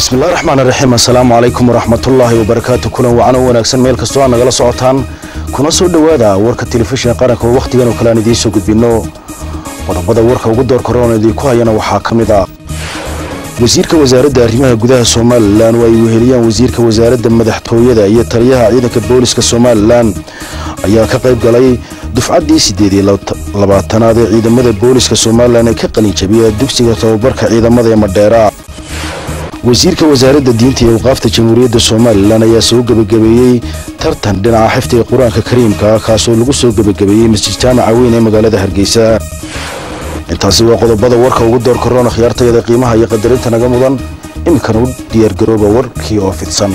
bismillahi raxmaan raxiim assalaamu calaykum waraxmatullaahi wabarakaatu kulan wacan oo wanaagsan meel kastoo aad nagala socotaan kuna soo dhowaada warka telefishinka qaranka oo wakhtigan oo kale aan idiin soo gudbinno qodobada warka ugu door koroon idiinku hayana waxaa ka mid ah wasiirka wasaaradda arrimaha gudaha somalilan oo ay weheliyaan wasiirka wasaaradda madaxtooyada iyo taliyaha ciidanka booliska somalilan ayaa ka qayb galay dufcaddii siddeed iyo labaatanaad ee ciidamada booliska somalilan ee ka qalinjabiya dugsiga tababarka ciidamada ee madheera wasiirka wasaaradda diinta iyo awqaafta jamhuuriyadda somalilan ayaa soo gebagabeeyey tartan dhinaca xifdiga qur-aanka kariimka kaasoo lagu soo gebagabeeyey masjid jaamaca weyn ee magaalada hargeysa intaasi waa qodobada warka ugu door koroona khiyaartayada qiimaha iyo qadarinta naga mudan iminkana u diyaargarooba warkii oo fidsan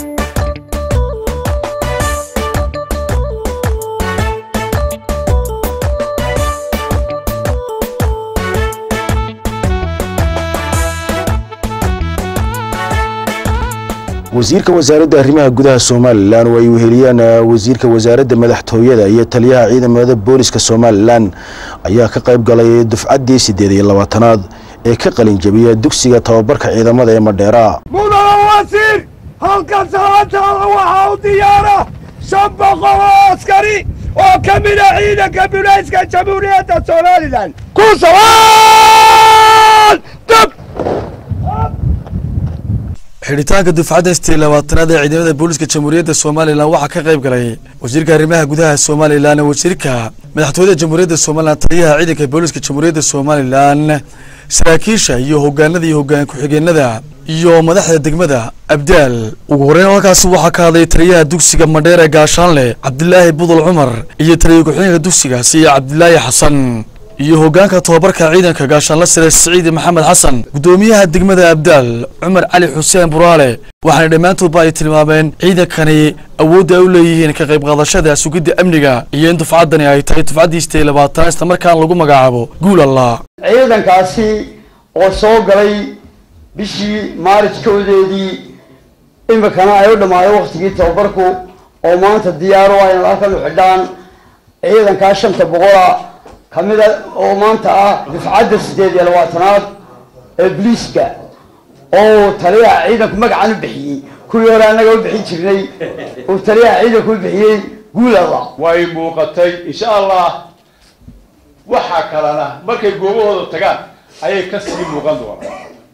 wasiirka wasaaradda arrimaha gudaha somalilan oo ay weheliyaan wasiirka wasaaradda madaxtooyada iyo taliyaha ciidamada booliska somalilan ayaa ka qayb galay dufcaddii siddeed iyo labaatanaad ee ka qalinjabiya dugsiga tababarka ciidamada ee madheera mudana wasiir halkan salaantaada waxaa u diyaara shan boqol oo askari oo ka mida ciidanka bulayska jamhuuriyadda somalilan ku salaan dab xidhitaanka dufcadda sideed labaatanaad ee ciidamada booliska jamhuuriyadda somalilan waxaa ka qayb galay wasiirka arrimaha gudaha somalilan wasiirka madaxtooyada jamhuuriyadda somalilan taliyaha ciidanka booliska jamhuuriyadda somalilan saraakiisha iyo hogaanada iyo hogaan ku-xigeenada iyo madaxda degmada abdaal ugu horeyn halkaasi waxaa ka hadlay taliyaha dugsiga madheer ee gaashaanle cabdilaahi budul cumar iyo taliya ku-xigeenka dugsigaasi cabdilaahi xasan iyo hogaanka tobabarka ciidanka gaashaanla sare siciid maxamed xasan guddoomiyaha degmada abdaal cumar cali xuseen buraale waxaana dhammaantoodba ay tilmaameen ciidankani awoodda ay u leeyihiin ka qayb qaadashada sugidda amniga iyo in dufcaddani ay tahay dufcaddii sideed labaatanaad isla markaan lagu magacaabo guul allah ciidankaasi oo soo galay bishii maaris kowdeedii iminkana ay u dhammaado waktigii tababarku oo maanta diyaaro ah in halkan u xidhaan ciidankaa shanta boqola kamida oo maanta ah dufcadda siddeed iyo labaatanaad ee bliiska oo taliyaha ciidanku magacan u bixiyey kuwii hore annaga u bixin jirnay uu taliyaha ciidanku u bixiyey guulalla way muuqatay insha allah waxaa kalena markay goobahooda tagaan ayay kasii muuqan doonaan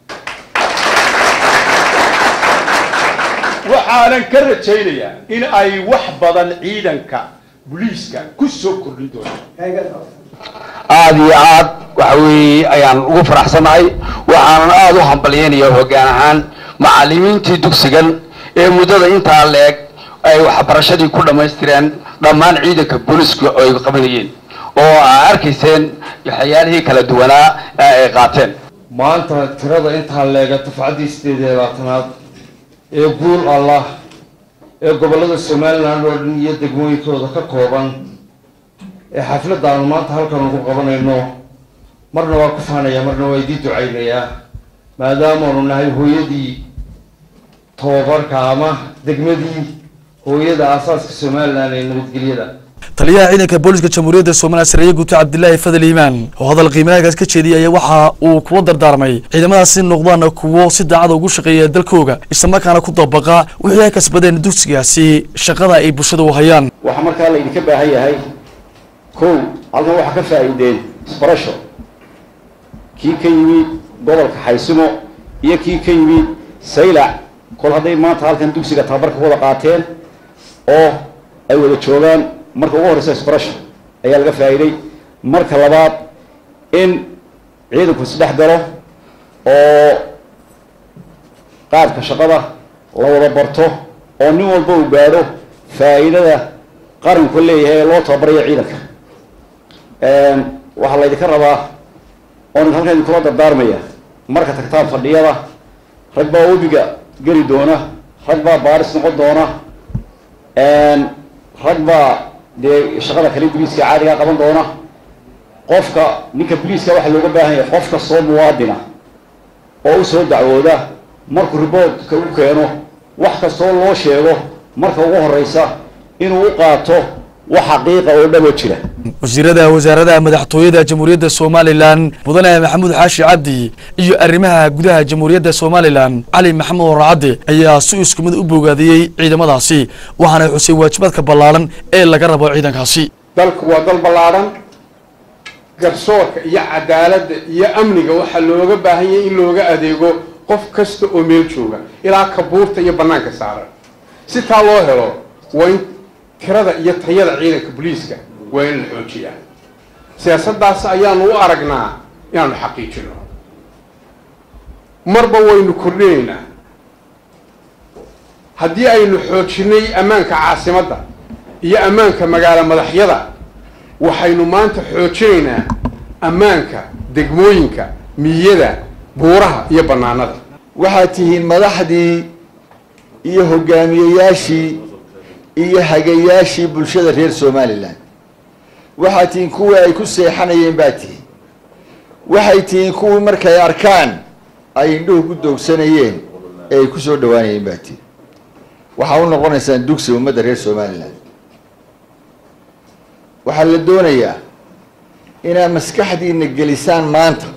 waxaanan ka rajaynayaa in ay wax badan ciidanka booliiska ku soo kordhin doonaan aada iyo aad waxa weeye ayaan ugu faraxsanahay waxaanan aada u hambalyeynaya hoggaan ahaan macallimiintii dugsigan ee muddada intaa leeg ay waxbarashadii ku dhammaystireen dhammaan ciidanka booliiska ay qabanayeen oo aa arkayseen waxyaalihii kala duwanaa ee ay qaateen maanta tirada intaa leega dufcaddii sideed iyo labaatanaad ee guul allah ee gobollada somalilan oo dhan iyo degmooyinkooda ka kooban ee xafladda aanu maanta halkan ugu qabanayno marna waa ku faanaya marna waa idii ducaynayaa maadaamaanu nahay hooyadii tababarka ama degmadii hooyada aasaaska somalilan ee nabadgelyada taliyaha ciidanka booliska jamhuuriyadda somalilan sareeye guuto cabdilaahi fadal iimaan oo hadal qiimahaagaas ka jeediyay ayaa waxa uu kula dardaarmay ciidamadaasi noqdaan kuwo si daacada ugu shaqeeya dalkooga islamarkaana ku dabaqa wixii ay kasbadeen dugsigaasi shaqada ay bulshada u hayaan waxaa markaa laydinka baahan yahay kow halkan waxaa ka faa'iideen isbarasho kii ka yimid gobolka xaysimo iyo kii ka yimid saylac kol hadday maanta halkan dugsiga tababarka wada qaateen oo ay wada joogaan marka ugu horreysa isbarasho ayaa laga faa'iiday marka labaad in ciidanku isdhex galo oo qaadka shaqada la wada barto oo nin walba uu gaadho faa'iidada qaranku leeyahay ee loo tababarayo ciidanka waxaa laydinka rabaa oon halkan idinkula dardaarmaya marka tagtaan fadhiyada rag baa webiga geli doona rag baa baaris noqon doona rag baa dee shaqada kale boliiska caadigaa qaban doona qofka ninka boliiska waxaa looga baahan yahay qof kastoo muwaadina oo usoo dacwooda markuu riboodka u keeno wax kastoo loo sheego marka ugu horeysa inuu u qaato wax xaqiiqa oo dhabo jira wasiirada wasaaradaha madaxtooyada jamhuuriyadda somalilan mudane maxamuud xaashi cabdi iyo arrimaha gudaha jamhuuriyadda somalilan cali maxamed waracadde ayaa si isku mid u bogaadiyey ciidamadaasi waxaana xusay waajibaadka ballaaran ee laga rabo ciidankaasi dalku waa dal ballaadhan garsoorka iyo cadaaladda iyo amniga waxaa looga baahan yahay in looga adeego qof kasta oo meel jooga ilaa kabuurta iyo bannaanka saaran si taa loo helo waa in tirada iyo tayada ciidanka booliiska waa in la xoojiyaa siyaasaddaas ayaanu u aragnaa inaanu xaqiijino marba waynu kordhinaynaa haddii aynu xoojinay ammaanka caasimadda iyo ammaanka magaalo madaxyada waxaynu maanta xoojinaynaa ammaanka degmooyinka miyada buuraha iyo bannaanada waxaad tihiin madaxdii iyo hogaamiyeyaashii iyo hagayaashii bulshada reer somalilan waxaad tihiin kuwii ay ku seexanayeen baad tihiin waxay tihiin kuwii markay arkaan ay indhuhu ku doogsanayeen ee ay ku soo dhawaanayeen baad tihiin waxaa u noqonaysaan dugsi ummadda reer somalilan waxaa la doonayaa inaad maskaxdiina gelisaan maanta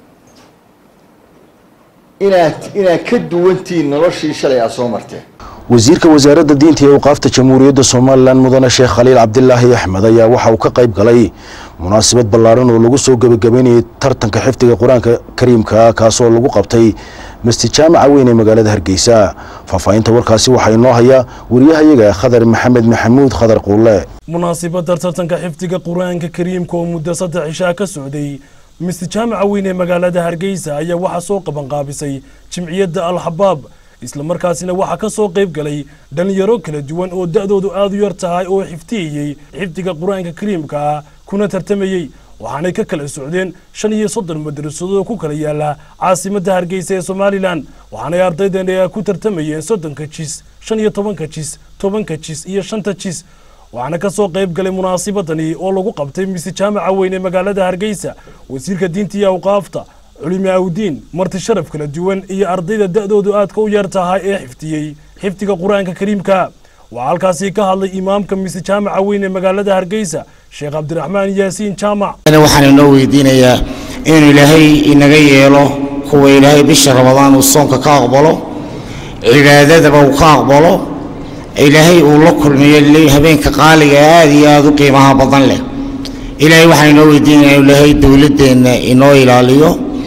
inaad inaad ka duwantihiin noloshii shalay aad soo marteen wasiirka wasaaradda diinta iyo awqaafta jamhuuriyadda somalilan mudane sheekh khaliil cabdilaahi axmed ayaa waxa uu ka qayb galay munaasabad ballaaran oo lagu soo gebagabeynayay tartanka xifdiga qur-aanka kariimka kaasoo lagu qabtay masjid jaamaca weyn ee magaalada hargeysa faahfaahinta warkaasi waxaa inoo haya wariyahayaga khadar maxamed maxamuud khadar quulle munaasibadda tartanka xifdiga qur-aanka kariimka oo muddo saddex cishaa ka socday masjid jaamaca weyn ee magaalada hargeysa ayaa waxaa soo qabanqaabisay jimciyadda al-xabaab islamarkaasina waxaa ka soo qayb galay dhalinyaro kala duwan oo da-doodu aada u yar tahay oo xifdiyayey xifdiga qur-aanka kariimka ah kuna tartamayey waxaanay ka kala socdeen shan iyo soddon madrasadood oo ku kala yaala caasimadda hargeysa ee somalilan waxaanay ardaydan ku tartamayeen soddonka jis shan iyo tobanka jis tobanka jis iyo shanta jis waxaana ka soo qayb galay munaasibadani oo lagu qabtay mise jaamaca weyn ee magaalada hargeysa wasiirka diinta iyo awqaafta culimi awdiin marti sharaf kala duwan iyo ardayda da-doodu aadka u yar tahay ee xifdiyey xifdiga qur-aanka kariimka waxaa halkaasi ka hadlay imaamka mise jaamaca weyn ee magaalada hargeysa sheekh cabdiraxmaan yaasiin jaamac waxaan inoo weydiinayaa inuu ilaahay inaga yeelo kuwa ilaahay bisha ramadaan uu soonka ka aqbalo cibaadadaba uu ka aqbalo ilaahay uu la kulmiyo habeenka qaaliga aada iyo aada u qiimaha badan leh ilaahay waxaan inoo weydiinayaa inuu ilaahay dowladdeenna inoo ilaaliyo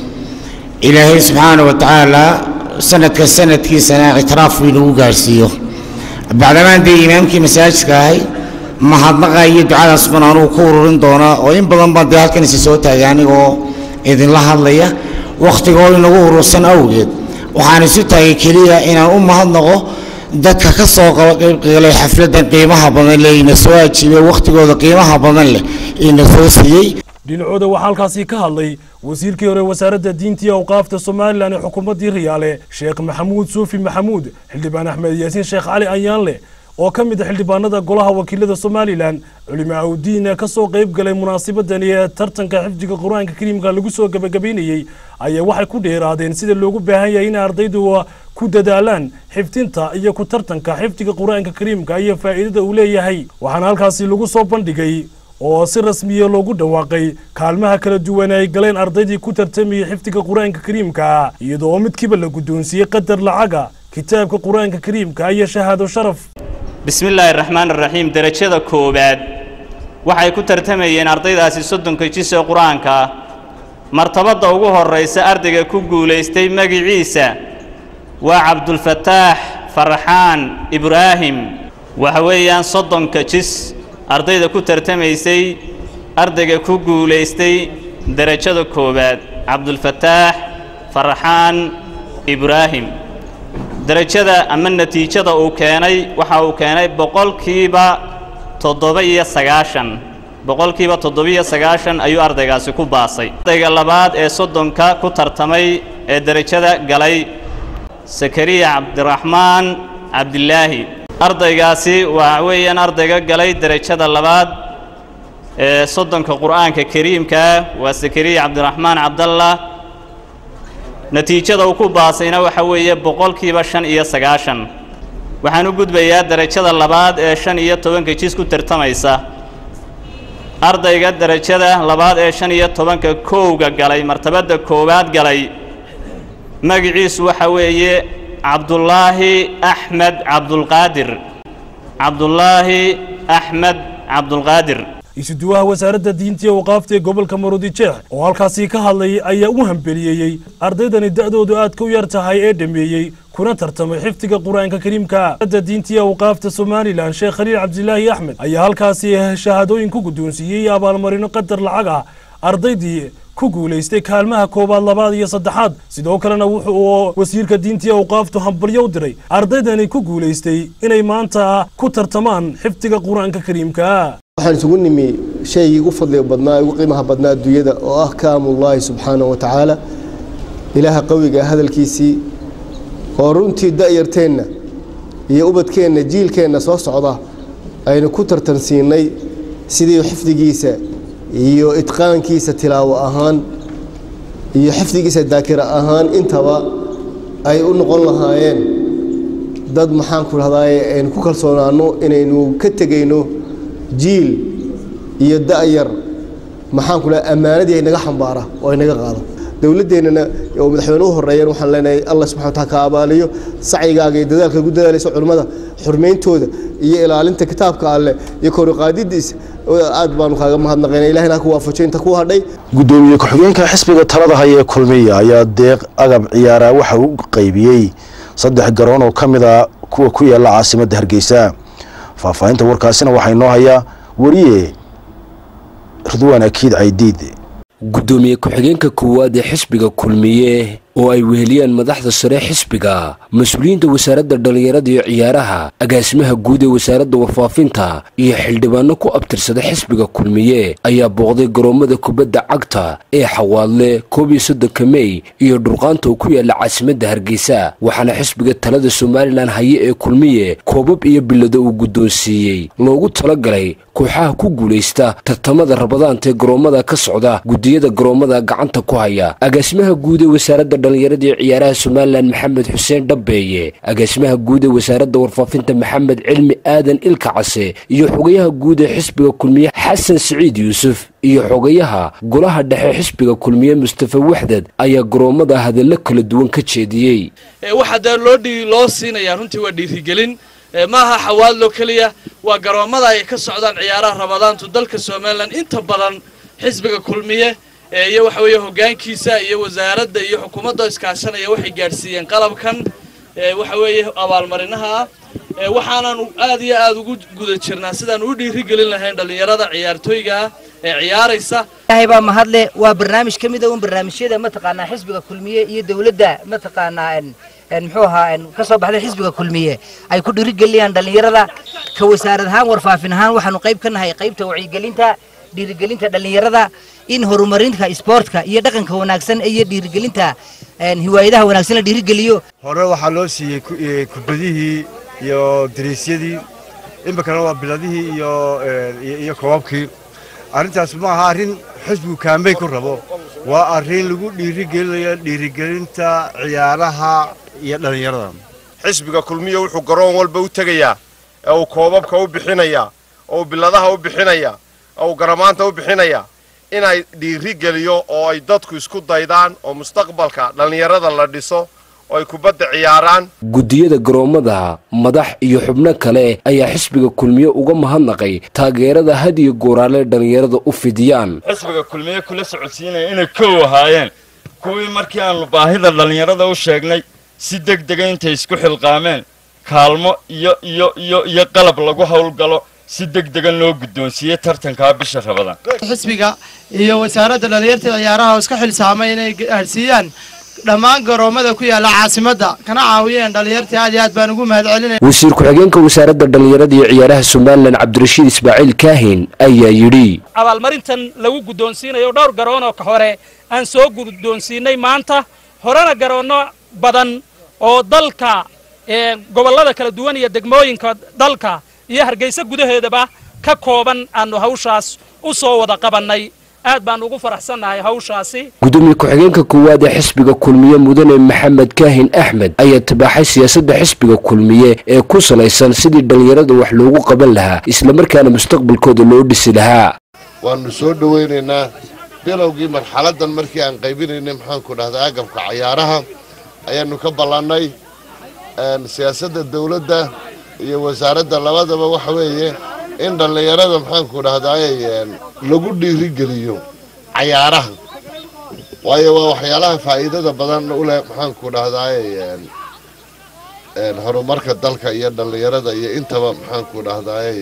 ilaahay subxaana wa tacaala sanadka sanadkiisana ictiraaf uu inagu gaarhsiiyo bacdamaan dee imaamkii masaajidka ahay mahadnaqa iyo ducadaas ban anugu ku ururin doonaa oo in badan baan dee halkan isi soo taagay anigoo idinla hadlaya wakhtigoo inagu urursan awgeed waxaan isu taagay keliya inaan u mahadnaqo dadka ka soo qaybgalay xafladdan qiimaha badan leh ina soo ajiibay wakhtigooda qiimaha badan leh ina soo siiyey dhinacooda waxaa halkaasi ka hadlay wasiirkii hore wasaaradda diinta iyo awqaafta somalilan ee xukuumaddii riyaale sheekh maxamuud suufi maxamuud xildhibaan axmed yaasiin sheekh cali ayaanle oo ka mid a xildhibaanada golaha wakiilada somalilan culimo awdiin ka soo qayb galay munaasabadani ee tartanka xifdiga qur-aanka kariimka lagu soo gebagabeynayey ayaa waxay ku dheeraadeen sida loogu baahan yahay in ardaydu ku dadaalaan xifdinta iyo ku tartanka xifdiga qur-aanka kariimka iyo faa'iidada uu leeyahay waxaana halkaasi lagu soo bandhigay oo si rasmiya loogu dhawaaqay kaalmaha kala duwan ay galeen ardaydii ku tartamayay xifdiga qur-aanka kariimka iyadoo oo midkiiba la guddoonsiiyey qadar lacaga kitaabka qur-aanka kariimka iyo shahaado sharaf bismi illaahi raxmaan raxiim derajada koowaad waxay ku tartamayeen ardaydaasi soddonka jis ee qur-aanka ah martabadda ugu horraysa ardayga ku guulaystay magiciisa waa cabdulfataax farxaan ibraahim waxa weeyaan soddonka jis ardayda ku tartamaysay ardayga ku guulaystay derajada koowaad cabdulfataax farxaan ibraahim derajada ama natiijada uu keenay waxa uu keenay boqolkiiba toddoba iyo sagaashan boqolkiiba toddobiyo sagaashan ayuu ardaygaasi ku baasay ardayga labaad ee soddonka ku tartamay ee derajada galay sakariya cabdiraxmaan cabdilaahi ardaygaasi waxa weeyaan ardayga galay derajada labaad ee soddonka qur'aanka kariimkaa waa sakariya cabdiraxmaan cabdallah natiijada uu ku baasayna waxa weeye boqolkiiba shan iyo sagaashan waxaan u gudbayaa derajada labaad ee shan iyo tobanka jis ku tartamaysa ardayga derajada labaad ee shan iyo tobanka kowga galay martabadda koowaad galay magiciisu waxa weeye cabdulaahi axmed cabdulqaadir cabdulaahi axmed cabdulqaadir isuduwaha wasaaradda diinta iyo waqaafta ee gobolka maroodijeex oo halkaasi ka hadlayay ayaa u hambeliyeeyey ardaydani da'doodu aadka u yar tahay ee dhammeeyey kuna tartamay xifdiga qur-aanka kariimka wasaaradda diinta iyo waqaafta somalilan sheekh khaliil cabdilaahi axmed ayaa halkaasi shahaadooyin ku guddoonsiiyey iyo abaalmarino qadar lacag ah ardaydii ku guulaystay kaalmaha koowaad labaad iyo saddexaad sidoo kalena wuxuu wasiirka diinta iyo awqaaftu hambalyo u diray ardaydani ku guulaystay inay maanta ku tartamaan xifdiga qur-aanka kariimka waxaan isugu nimi shaygii ugu fadliga badnaa ugu qiimaha badnaa adduunyada oo ah kaamullaahi subxaanahu wa tacaala ilaaha qawiga hadalkiisii oo runtii da'yarteenna iyo ubadkeenna jiilkeenna soo socda aynu ku tartansiinay sidii xifdigiisa iyo idqaankiisa tilaawo ahaan iyo xifdigiisa daakira ahaan intaba ay u noqon lahaayeen dad maxaanku dhahdaye aynu ku kalsoonaanno inaynu ka tegayno jiil iyo da'yar maxaanku dhaha ammaanadii ay naga xambaara oo ay naga qaado dowladdeennana oo madaxweynuhu horeeyeen waxaan leenahay allah subxana wataala ka abaaliyo sacyigaaga iyo dadaalka ugu dadaalaysa culimmada xurmayntooda iyo ilaalinta kitaabka alleh iyo koruqaadidiisa aad baanu kaaga mahadnaqayna ilahina ku waafajo inta ku hadhay gudoomiye ku-xigeenka xisbiga talada haya ee kulmiya ayaa deeq agab ciyaaraa waxa uu qaybiyey saddex garoon oo ka mid a kuwa ku yaala caasimadda hargeysa faahfaahinta warkaasina waxaa inoo hayaa wariye ridwaan akiid caydiid gudoomiye ku-xigeenka koowaad ee xisbiga kulmiye oo ay weheliyaan madaxda sare xisbiga mas-uuliyiinta wasaaradda dhallinyarada iyo ciyaaraha agaasimaha guud ee wasaaradda warfaafinta iyo xildhibaano ku abtirsada xisbiga kulmiye ayaa booqday garoommada kubadda cagta ee xawaadle koob iyo soddonka mey iyo dhurqaanta oo ku yaalla caasimadda hargeysa waxaana xisbiga talada somalilan haye ee kulmiye koobab iyo bilado uu guddoonsiiyey loogu talagalay kooxaha ku guulaysta tartamada rabadaanta ee garoommada ka socda gudiyada garoommada gacanta ku haya agaasimaha guud ee wasaaradda dhallinyarada iyo ciyaaraha somalilan maxamed xuseen dhabbeeye agaasimaha guud ee wasaaradda warfaafinta maxamed cilmi aadan ilka case iyo xogayaha guud ee xisbiga kulmiye xasan siciid yuusuf iyo xogayaha golaha dhexe xisbiga kulmiye mustafa waxdad ayaa garoommada hadallo kala duwan ka jeediyey waxaa dee loo dhi loo siinayaa runtii waa dhiirigelin maaha xawaadlo keliya waa garoommada ay ka socdaan ciyaaraha rabadaantu dalka somalilan inta badan xisbiga kulmiye iyo waxa weeye hoggaankiisa iyo wasaaradda iyo xukuumadda iskaashanaya waxay gaadhsiiyeen qalabkan waxa weeye abaalmarinaha ah waxaanan aad iyo aad ugu guda jirnaa sidaan u dhiirigelin lahayn dhallinyarada ciyaartooyga ee ciyaaraysa ilaahay baa mahadle waa barnaamij ka mid a un barnaamijyada mataqaanaa xisbiga kulmiye iyo dowladda mataqaanaa muxuu ahaa ka soo baxday xisbiga kulmiye ay ku dhiirigeliyaan dhallinyarada ka wasaarad ahaan warfaafin ahaan waxaanu qayb ka nahay qaybta wacyigelinta dhiirigelinta dhallinyarada in horumarinta isboortka iyo dhaqanka wanaagsan iyo dhiirigelinta hiwaayadaha wanaagsan la dhiirigeliyo hore waxaa loo siiyey kubadihii iyo dariisyadii iminkana waa biladihii iyo iyo koobabkii arrintaas ma aha arrin xisbigu kaambey ku rabo waa arrin lagu dhiirigelinayo dhiirigelinta ciyaaraha iyo dhallinyarada xisbiga kulmiya wuxuu garoon walba u tegayaa ee uu koobabka u bixinayaa oo uu biladaha u bixinayaa oo uu garamaanta u bixinayaa inay dhiiri geliyo oo ay dadku isku daydaan oo mustaqbalka dhallinyarada la dhiso oo ay kubadda ciyaaraan gudiyada garoommada madax iyo xubno kale ayaa xisbiga kulmiye uga mahadnaqay taageerada had iyo gooraale dhallinyarada u fidiyaan xisbiga kulmiye kula socodsiinaya inay kow ahaayeen kuwii markii aanu baahida dhallinyarada u sheegnay si deg dega intay isku xilqaameen kaalmo iyo iyo iyo iyo qalab lagu howlgalo si deg degan loo guddoonsiiyey tartankaa bisha rabadaan xisbiga iyo wasaaradda dhallinyarta ciyaaraha oo iska xilsaamay inay gaadhsiiyaan dhammaan garoommada ku yaalla caasimadda kana caawiyeen dhallinyartii aad iyo aad baan ugu mahad celinaya wasiir ku-xigeenka wasaaradda dhallinyarada iyo ciyaaraha somalilan cabdirashiid ismaaciil kaahin ayaa yidhi abaalmarintan lagu guddoonsiinayo dhowr garoon oo ka hore aan soo guddoonsiinay maanta horena garoonno badan oo dalka gobollada kala duwan iyo degmooyinka dalka iyo hargeysa gudaheedaba ka kooban aanu hawshaas u soo wada qabannay aad baan ugu faraxsannahay hawshaasi gudoomiye ku-xigeenka koowaad ee xisbiga kulmiye mudane maxamed kaahin axmed ayaa tibaaxay siyaasadda xisbiga kulmiye ee ku salaysan sidii dhallinyarada wax loogu qaban lahaa islamarkaana mustaqbalkooda loo dhisi lahaa waanu soo dhowaynaynaa bilowgii marxaladdan markii aan qaybinaynay maxaanku dhahdaa agabka cayaaraha ayaanu ka ballannay siyaasadda dawladda iyo wasaaradda labadaba waxa weeye in dhallinyarada maxaanku dhahdaay lagu dhiirigeliyo cayaaraha waayo waa waxyaalaha faa'iidada badan u leh maxaanku dhahdaay horumarka dalka iyo dhallinyarada iyo intaba maxaanku dhahdaay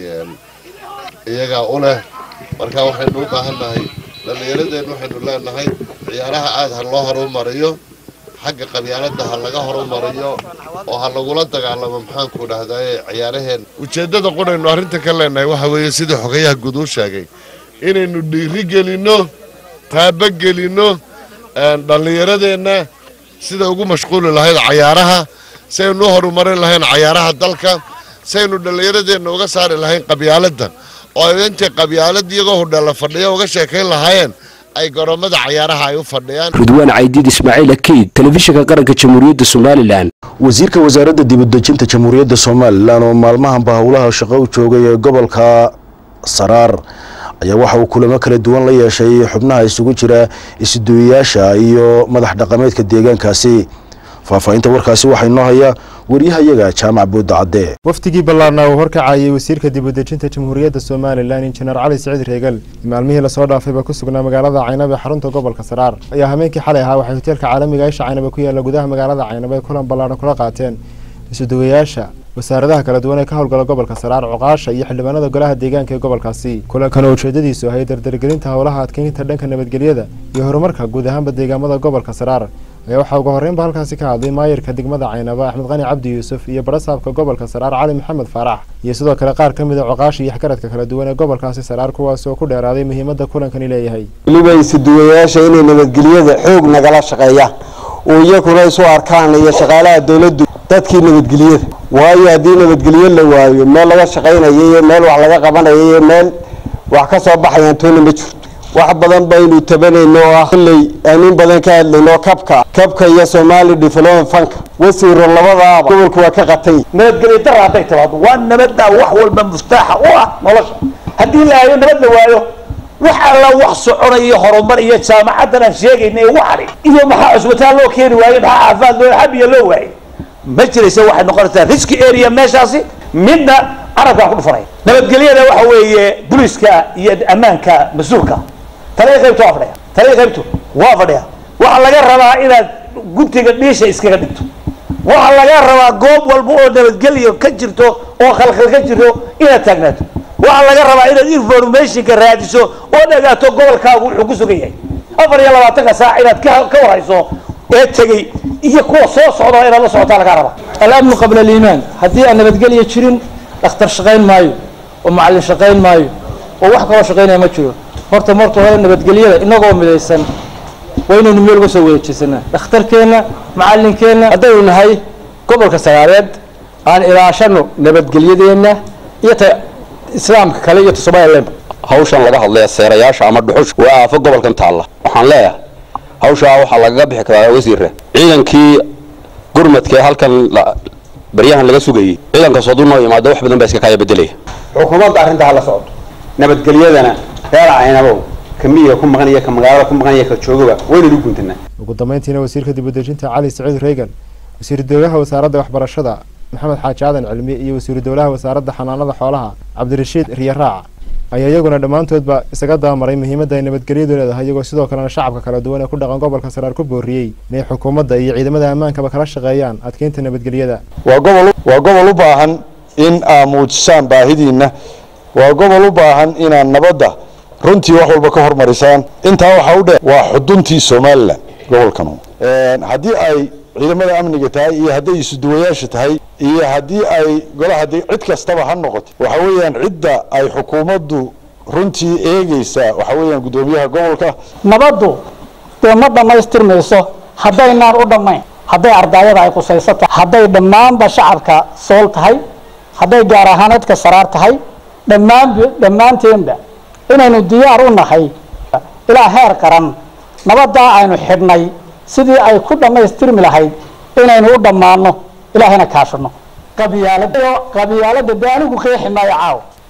iyagaa u leh marka waxaynu u baahan nahay dhallinyaradeen waxaynu leenahay ciyaaraha aad ha loo horumariyo xagga qabyaaladda ha laga horumariyo oo ha lagula dagaalamo maxaanku dhahdaay ciyaaraheen ujeeddada qunaynu arrinta ka leenahay waxa weeye sidii xogayaha guud uu sheegay inaynu dhiiri gelinno taabagelinno dhallinyaradeenna sida ugu mashquuli lahayd cayaaraha si aynu u horumarin lahayn cayaaraha dalka si aynu dhallinyaradeenna uga saari lahayn qabyaaladda oo ay intay qabyaalad iyagoo hudheella fadhiya uga sheekayn lahaayeen ay garoomada cayaaraha ay u fadhiyaan ridwaan caydiid ismaaciil akiid telefishinka qaranka jamhuuriyadda somalilan wasiirka wasaaradda dibudejinta jamhuuriyadda somalilan oo maalmahanba howlaha shaqo u joogay ee gobolka saraar ayaa waxa uu kulamo kala duwan la yeeshay xubnaha isugu jira isduuyayaasha iyo madax dhaqameedka deegaankaasi faahfaahinta warkaasi waxaa inoo haya waryahayaga jaamac buudda cadde wafdigii ballaarna uu horkacayay wasiirka dibudejinta jamhuuriyadda somalilan injineer cali siciid reegal maalmihii lasoo dhaafayba ku sugnaa magaalada caynaba ee xarunta gobolka saraar ayaa habeenkii xalay ahaa waxay hoteelka caalamiga isha caynaba ku yaalla gudaha magaalada caynaba ay kulan ballaarhan kula qaateen isuduwayaasha wasaaradaha kala duwan ee ka howlgala gobolka saraar cuqaasha iyo xildhibaanada golaha deegaanka ee gobolkaasi kulankan oo ujeedadiisu ahay dardargelinta howlaha adkeynta dhanka nabadgelyada iyo horumarka guud ahaanba deegaamada gobolka saraar ayaa waxaa ugu horreynba halkaasi ka hadlay maayirka degmada caynaba axmed qani cabdi yuusuf iyo barasaabka gobolka saraar cali maxamed faarax iyo sidoo kale qaar ka mid a cuqaasha iyo xkaradka kala duwan ee gobolkaasi saraar kuwaas oo ku dheeraaday muhiimadda kulankani leeyahay weliba isuduwayaasha inay nabadgelyada xoog nagala shaqeeyaan oo iyakuna isu arkaan iyo shaqaalaha dowladdu dadkii nabadgelyada waayo haddii nabadgelyo la waayo meel laga shaqaynayo iyo meel wax laga qabanayo iyo meel wax ka soo baxayaan toona ma jirto wax badan baynu tabanayno oo ah kolley aan in badan ka hadlayno kabka kabka iyo somali development funka wasiiro labadaaba gobolku waa ka qatay nabadgelyo dara hadday timaado waa nabadda wax walba muftaaxa u ah nolosha haddii la hayo nabad la waayo wax alla wax soconayo horumar iyo jaamacaddan aan sheegaynay waxani iyo maxaa cusbitaal loo keeni waaye maxaa caafimaad loo xabiya loo waayey ma jiraysa waxay noqonaysaa risky area meeshaasi midna carabkaan ku dhufanaya nabadgelyada waxa weeye booliska iyo ammaanka mas-uulka taliya qaybto waa fadhiya taliya qaybto waa fadhiya waxaa laga rabaa inaad guntiga dhiisha iskaga dhigto waxaa laga rabaa goob walba oo nabadgelyo ka jirto oo khalkhal ka jirto inaad taagnaato waxaa laga rabaa inaad informationka raadiso oo dhagaato gobolkaagu wuxuu ku sugan yahay afar iyo labaatanka saac inaad ka ka warhayso ee tegey iyo kuwa soo socda inaad la socotaa lagaa rabaa alamnu qabla aliimaan haddii aan nabadgelyo jirin dhakhtar shaqayn maayo oo macallin shaqayn maayo oo wax kaloo shaqaynaya ma jiro horta marka hore nabadgelyada inagoo midaysan waa inaynu meel uga soo wareejisanaa dhakhtarkeenna macallinkeenna haddaynu nahay gobolka sagaareed aan ilaashano nabadgelyadeenna iyo ta islaamka kale iyo ta somaliland hawshan laga hadlaya seerayaasha ama dhuxush waa aafo gobolkan taalla waxaan leeyahay hawshaa waxaa lagaga bixi karaa wasiirre ciidankii gurmadka ee halkan baryahan laga sugayey ciidankaas hadduu noo imaado wax badan baa iska kaaya bedelaya xukuumadda arrinta hala socdo nabadgelyadana reer caynabow ka miyiga ku maqan iyo ka magaalada ku maqan iyo ka joogaba waynaynu guntanaa ugu dambeyntiina wasiirka dibudejinta cali saciid reegan wasiiru dowlaha wasaaradda waxbarashada maxamed xaaji aadan cilmi iyo wasiiru dowlaha wasaaradda xanaanada xoolaha cabdirashiid riyaraac ayaa iyaguna dhammaantoodba isaga dabamaray muhiimadda ay nabadgelyadu leedahay iyagoo sidoo kalena shacabka kala duwan ee ku dhaqan gobolka saraar ku booriyey inay xukuumadda iyo ciidamada ammaankaba kala shaqeeyaan adkeynta nabadgelyada waa gobol waa gobol u baahan in aad muujisaan baahidiinna waa gobol u baahan inaad nabadda runtii wax walba ka hormarisaan intaa waxaa u dheer waa xuduntii somalilan gobolkanu haddii ay ciidamada amniga tahay iyo hadday isuduwayaasha tahay iyo haddii ay golaha cid kastaba ha noqoto waxa weeyaan cidda ay xukuumaddu runtii eegeysaa waxa weeyaan guddoomiyaha gobolka nabaddu dee ma dhammaystirmayso haddaynaan u dhammayn hadday ardaayada ay qusayso tahay hadday dhammaanba shacabka sool tahay hadday gaar ahaaneedka saraar tahay dhammaan dhammaanteenba inaynu diyaar u nahay ilaa heer qaran nabaddaa aynu xidhnay sidii ay ku dhammaystirmi lahayd inaynu u dhammaano ilaahayna kaashano qabyaalada qabyaalada dee anigu qeexi maayo caaw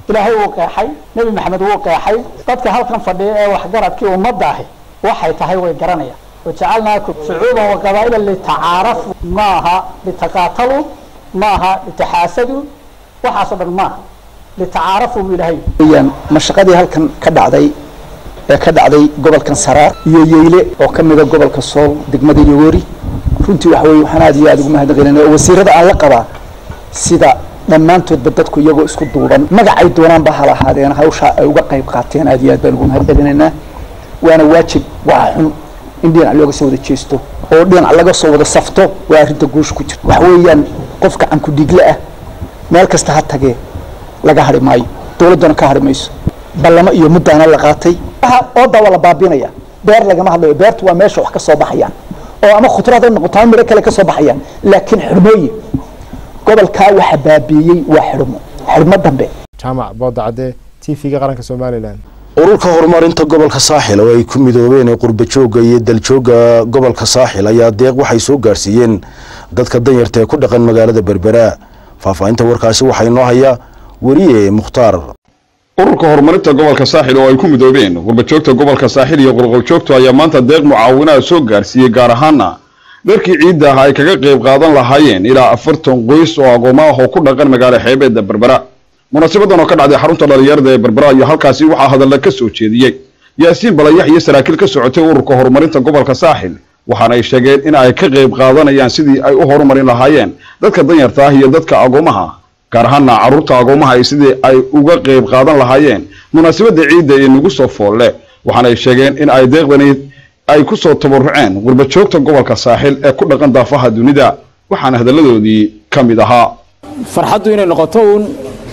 ilaahay wuu qeexay nebi maxamed wuu qeexay dadka halkan fadhiya ee waxgaradkii ummadda ahi waxay tahay way garanayaan wajacalnaakum shucuuban wa qabaa'ila litacaarafu maaha litaqaataluu maaha litaxaasaduu waxaasoo dhan maaha litacaarafu buu ilaahay weyaan mashaqadii halkan ka dhacday ee ka dhacday gobolkan saraar iyo yeyle oo ka mida gobolka sool degmada yogoori runtii waxa weye waxaan aad iyo aad ugu mahadnaqaynayna oo wasiirada aan la qabaa sida dhammaantoodba dadku iyagoo isku duuban magacay doonaanba ha lahaadeen hawshaa ay uga qayb qaateen aad iyo aad baan ugu mahad celinaynaa waana waajib waa xun in dhinac looga soo wada jeesto oo dhinac laga soo wada safto waa arrinta guusha ku jirta waxa weeyaan qof gacan ku dhiigle ah meel kasta ha tagee laga hari maayo dowladdana ka hari mayso ballamo iyo muddaana la qaatay oodaa waa la baabinaya beer lagama hadlayo beertu waa meesha wax ka soo baxayaan oo ama khudrad ha noqoto ama midho kale ka soo baxayaan laakiin xirmooyin gobolkaa waxa baabiiyey waa xirmo xirmo dambe jaamac booda cadde t v-ga qaranka somalilan ururka horumarinta gobolka saaxil oo ay ku midoobeen qurbajoogga iyo daljooga gobolka saaxil ayaa deeq waxay soo gaarsiiyeen dadka danyarta ee ku dhaqan magaalada berbera faahfaahinta warkaasi waxaa inoo haya weriye mukhtaar ururka horumarinta gobolka saaxil oo ay ku midoobeen qurbajoogta gobolka saaxil iyo qolqoljoogtu ayaa maanta deeq mucaawinaha soo gaarsiiyey gaar ahaana dharkii ciidda ah ay kaga qayb qaadan lahaayeen ilaa afartan qoys oo agooma ah oo ku dhaqan magaalo xeebeedda berbera munaasabadan oo ka dhacday xarunta dhalinyarada ee berbera iyo halkaasi waxaa hadalla ka soo jeediyey yaasiin balayax iyo saraakiil ka socotay ururka horumarinta gobolka saaxil waxaana ay sheegeen in ay ka qayb qaadanayaan sidii ay u horumarin lahaayeen dadka danyarta ah iyo dadka agoomaha gaar ahaana carruurta agoomaha ay sidii ay uga qayb qaadan lahaayeen munaasabadda ciidda ee nagu soo foolle waxaana ay sheegeen in ay deeqdani ay ku soo tabaruceen qurbajoogta gobolka saaxil ee ku dhaqan daafaha dunida waxaana hadalladoodii ka mid ahaa farxaddu inay noqoto uun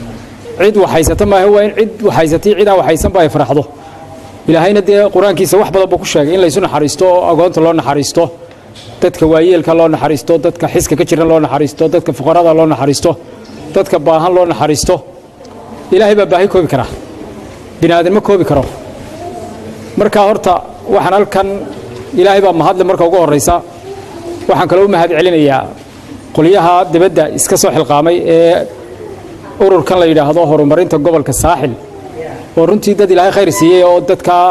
cid waxhaysata maaha waa in cid waxhaysatay cid aan waxhaysanba ay farxdo ilaahayna dee qur-aankiisa wax badan buu ku sheegay in laysu naxariisto oo agoonta loo naxariisto dadka waayeelka loo naxariisto dadka xiska ka jiran loo naxariisto dadka fuqarada loo naxariisto dadka baahan loo naxariisto ilaahay baa baahi koobi karaa bini aadan ma koobi karo marka horta waxaan halkan ilaahay baa mahadle marka ugu horraysa waxaan kaloo u mahad celinayaa qolyaha dibadda iska soo xilqaamay ee ururkan la yidhaahdo horumarinta gobolka saaxil oo runtii dad ilaahay khayr siiyey oo dadkaa